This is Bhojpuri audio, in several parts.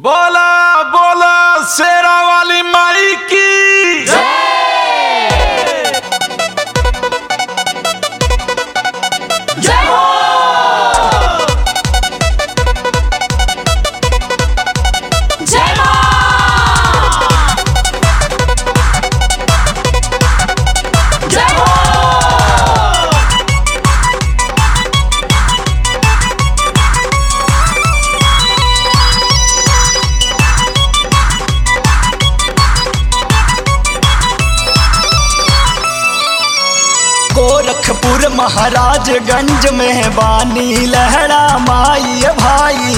बोला बोला शेरा वाली माई की गोरखपुर महाराजगंज में बानी लहरा माई भाई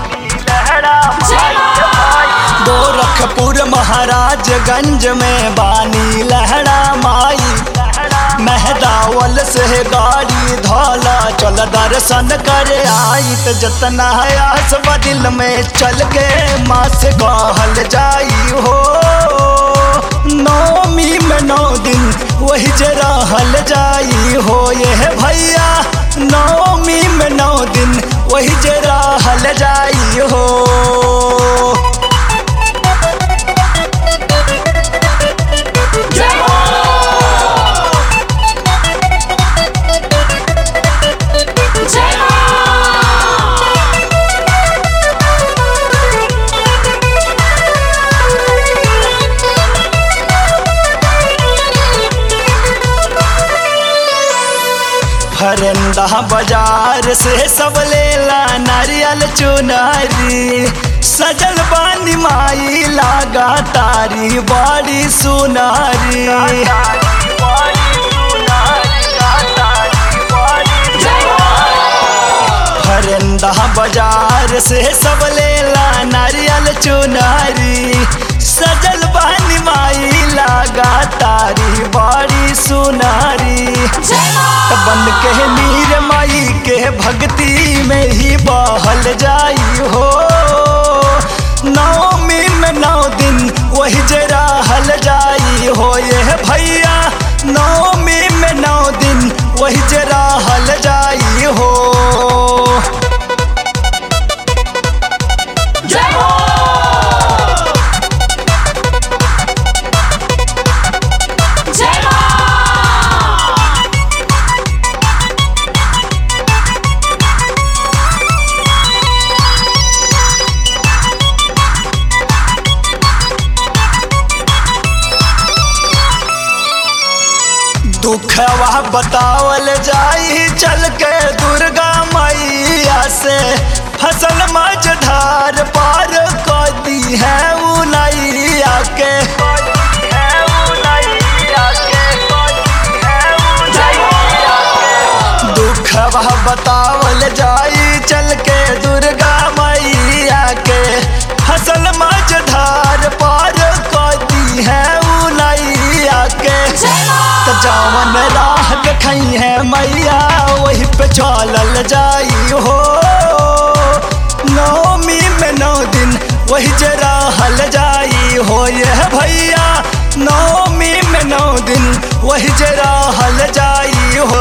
गोरखपुर महाराजगंज में बानी लहरा माई महदावल से गाड़ी धौला चल दर्शन करे आई त जतना आस दिल में चल के माँ से कहल जाई हो नौमी में नौ दिन वही जरा हल जाई हो ये भैया नौमी में नौ दिन वही जरा हल जाई हो फरंदा बाजार से सब लेला नारियल चुनारी सजल बानी माई लागा तारी बड़ी सुनारी फरंदा बाजार से सब लेला नारियल चुनारी सजल बानी माई लागा तारी बड़ी सुनारी त बन के मीर माई के भक्ति में ही बहल जाई हो नौमी में नौ दिन वही जरा हल जाई हो ये भैया नौमी में नौ दिन वही जरा हल जाई हो दुखवा बतावल जाई चल के दुर्गा मैया से फसल मझधार पार कर दी है उनैया के दुखवा बतावल जाई चल के दुर्गा मैया के फसल मझधार पार कर दी है उनैया के त जावन राह देखई है मैया वही पे चलल जाई हो नौमी में नौ दिन वही जरा हल जाई हो ये भैया नौमी में नौ दिन वही जरा हल जाई हो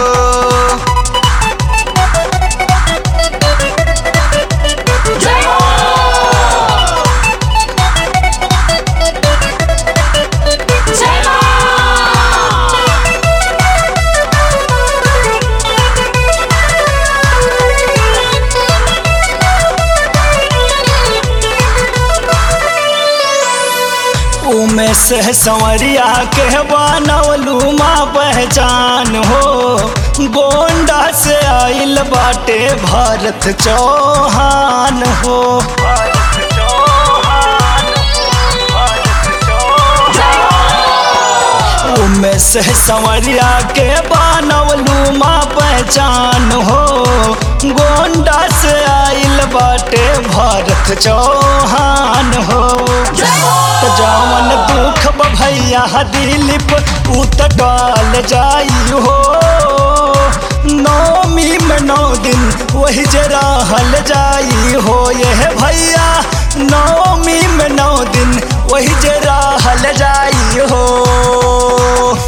उमे से संवरिया के बनौलू माँ पहचान हो गोंडा से आइल बाटे भरत चौहान हो उमे से संवरिया के बनौलू माँ पहचान हो गोंडा से आइल बाटे भरत चौहान हो त जवन दुख ब भैया दिलीप उत डाल जाई हो नौमी में नौ दिन वही जरा हल जाई हो ये भैया नौमी में नौ दिन वही जरा हल जाई हो